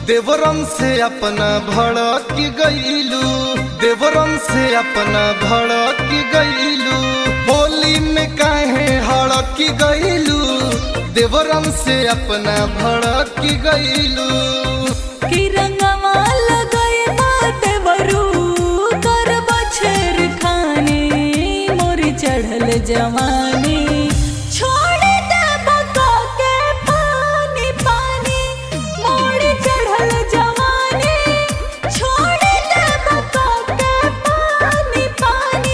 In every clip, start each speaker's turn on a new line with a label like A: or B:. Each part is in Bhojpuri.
A: देवरम से अपना भड़क गईलू देवरम से अपना भड़क गईलू होली में काहे हड़क गईलू देवरम से अपना भड़क गईलू
B: कि रंगवा लगाए बाटे बरू कर बछर खाने मोर चढ़ल जवानी छोड़ दे बका के पानी पानी मोर चढ़ल जवानी छोड़ दे बका के पानी पानी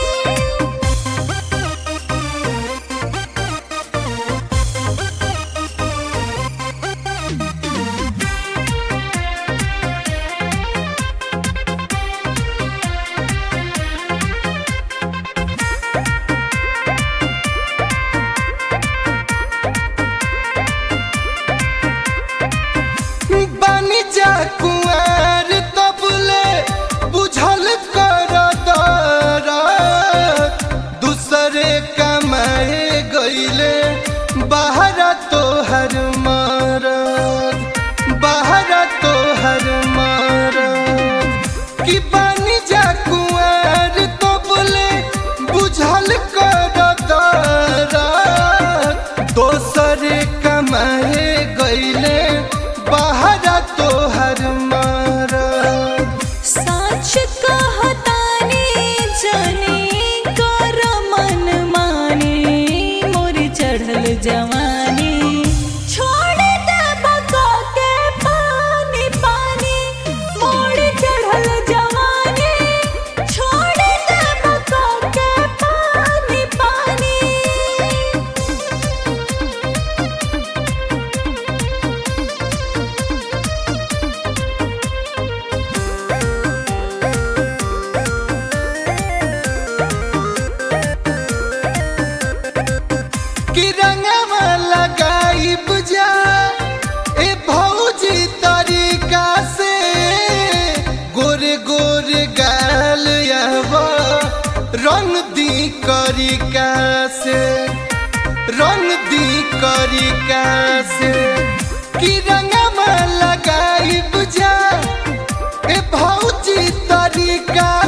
A: बानी जा कुआर तबले बुझल कर दरद दूसरे कमाए गईले बाहर तोहर मरद बाहर तोहर मरद कि बानी जा कुआर तबले बुझल कर दरद दोसरे कमाए गईले बाहर तोहर मरद
B: साच कहतानी जनी कर मन माने मोर चढ़ल जवानी छोड़ दे बका के पानी पानी मोर चढ़ल जवानी छोड़ दे बका के पानी पानी
A: कि रंगवा लगाई बुझा ए भौजी तरीका से गोरे गोरे गाल यहवा रंग दी करिका से रंग दी करिका से कि रंगवा लगाई बुझा ए भौजी तरीका